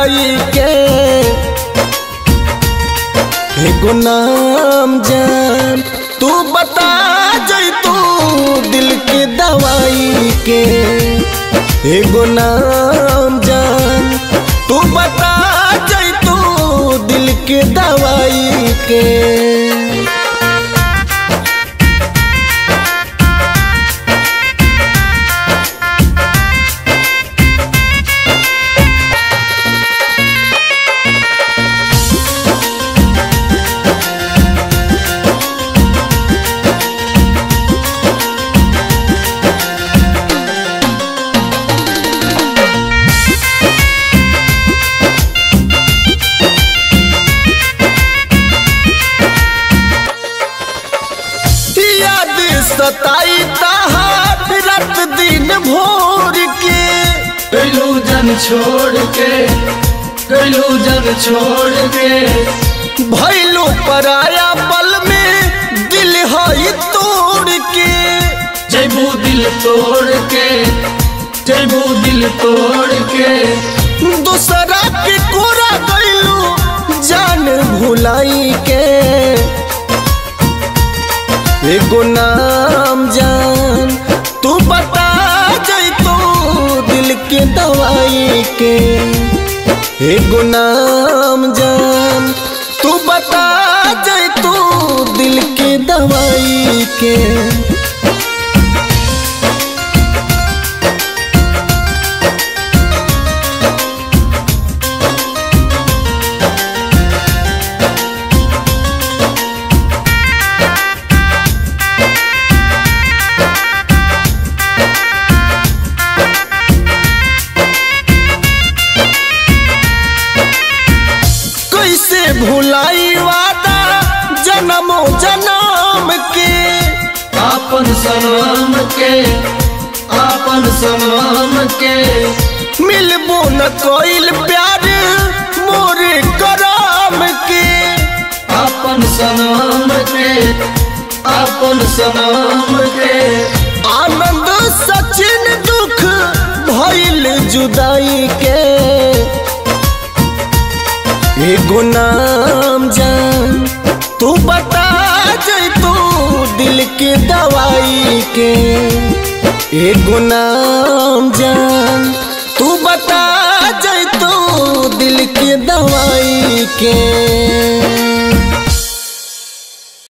दवाई के एगो नाम जान तू बता जई तू दिल के दवाई के एगो नाम जान तू बता जई तू दिल के दवाई के याद सताई तहार रात दिन भोर के कैलू जन छोड़ के कैलू जन छोड़ के भैलो पराया पल में दिल हई तोड़ के जैबू दिल तोड़ के जैबू दिल तोड़ के दूसरा के कोरा गईलू जान भुलाई के एगो नाम जान तू बता जई तू दिल के दवाई के एगो नाम जान तू बता जई तू दिल के दवाई के कैसे भुलाई वादा जन्मो जन्म के आपन सनम के आपन सनम के मिलबो न कोइल प्यार मोरे कराम के आपन सनम के आपन सनम के आनंद सचिन दुख भइल जुदाई के एगो नाम जान तू बता जई तू दिल के दवाई के एगो नाम जान तू बता जई तू दिल के दवाई के